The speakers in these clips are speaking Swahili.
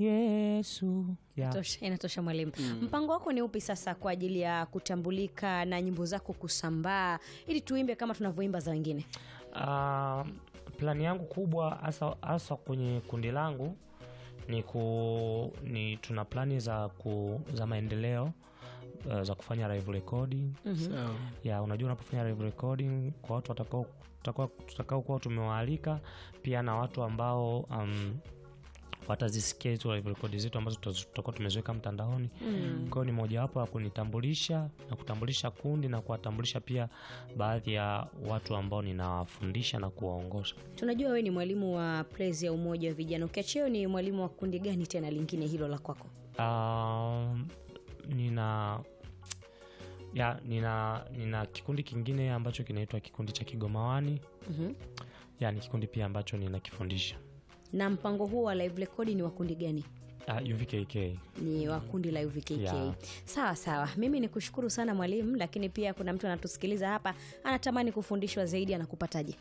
Yesu. Yeah. Tosha, inatosha mwalimu. Mpango wako ni upi sasa kwa ajili ya kutambulika na nyimbo zako kusambaa ili tuimbe kama tunavyoimba za wengine? Uh, plani yangu kubwa hasa hasa kwenye kundi langu ni, ku, ni tuna plani za, ku, za maendeleo uh, za kufanya live recording Sawa. ya unajua unapofanya live recording kwa watu watakao tutakao tutakao kuwa tumewaalika pia na watu ambao um, watazisikia hizo live record zetu ambazo tutazo- tutakuwa tumeziweka mtandaoni mm. kwa hiyo ni mojawapo ya kunitambulisha na kutambulisha kundi na kuwatambulisha pia baadhi ya watu ambao ninawafundisha na kuwaongoza Tunajua wewe ni mwalimu wa Praise ya Umoja wa Vijana. Ukiacheo ni mwalimu wa kundi gani tena lingine hilo la kwako? um, nina ya nina nina kikundi kingine ambacho kinaitwa kikundi cha kigomawani Mhm. ya ni kikundi pia ambacho ninakifundisha Na mpango huo wa live record ni wa kundi gani? uh, UVKK ni wa kundi la UVKK. Yeah. Sawa sawa, mimi ni kushukuru sana mwalimu, lakini pia kuna mtu anatusikiliza hapa anatamani kufundishwa zaidi, anakupataje?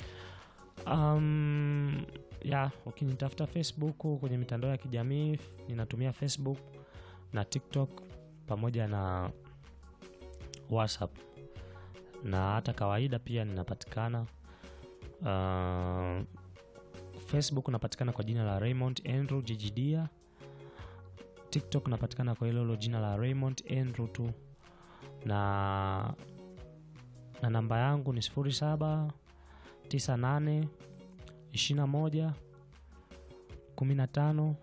Um, ya ukinitafuta Facebook kwenye mitandao ya kijamii ninatumia Facebook na TikTok pamoja na WhatsApp na hata kawaida pia ninapatikana. Uh, Facebook napatikana kwa jina la Raymond Andrew Jijidia. TikTok napatikana kwa hilo hilo jina la Raymond Andrew tu, na na namba yangu ni sifuri saba tisa nane ishirini na moja kumi na tano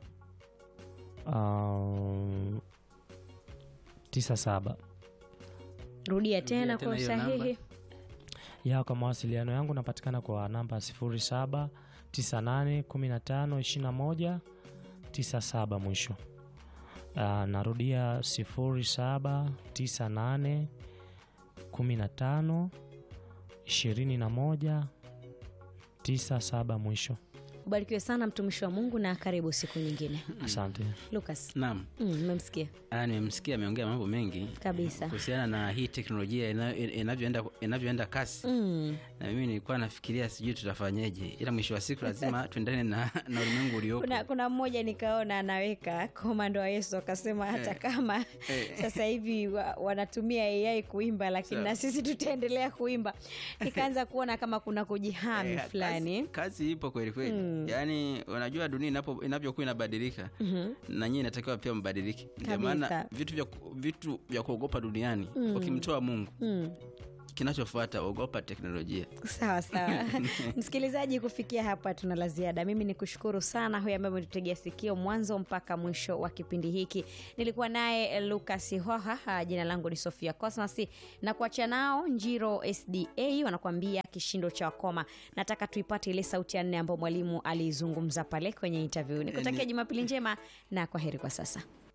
um, tisa saba Rudia tena tena kwa hiyo usahihi. ya kwa mawasiliano yangu napatikana kwa namba sifuri saba tisa nane kumi na tano ishirini na moja tisa saba mwisho. Uh, narudia sifuri saba tisa nane kumi na tano ishirini na moja tisa saba mwisho. Ubarikiwe sana mtumishi wa Mungu na karibu siku nyingine. Asante. Lucas, Naam. mm, mmemsikia Ah, nimemsikia ameongea mambo mengi kabisa. kuhusiana na hii teknolojia ina- inavyoenda inavyoenda kasi Mm, na mimi nilikuwa nafikiria sijui tutafanyeje ila mwisho wa siku lazima tuendane na, na ulimwengu uliopo kuna, kuna mmoja nikaona anaweka komando wa Yesu akasema hata kama sasa hivi wa, wanatumia AI kuimba, lakini na sisi tutaendelea kuimba. Nikaanza kuona kama kuna kujihami Eh, fulani. kazi, kazi ipo kweli kweli yaani unajua dunia inapo- inavyokuwa inabadilika na nyinyi inatakiwa pia mbadilike ndio Kabisa. maana vitu vya, ku- vitu vya kuogopa duniani ukimtoa mungu Mm. kinachofuata ogopa teknolojia sawa sawa msikilizaji kufikia hapa tuna la ziada mimi ni kushukuru sana huyo ambaye umetutegea sikio mwanzo mpaka mwisho wa kipindi hiki nilikuwa naye lukas hoha ah, jina langu ni sofia cosmas na kuacha nao njiro sda wanakuambia kishindo cha wakoma nataka tuipate ile sauti ya nne ambayo mwalimu aliizungumza pale kwenye interview nikutakia jumapili njema na kwa heri kwa sasa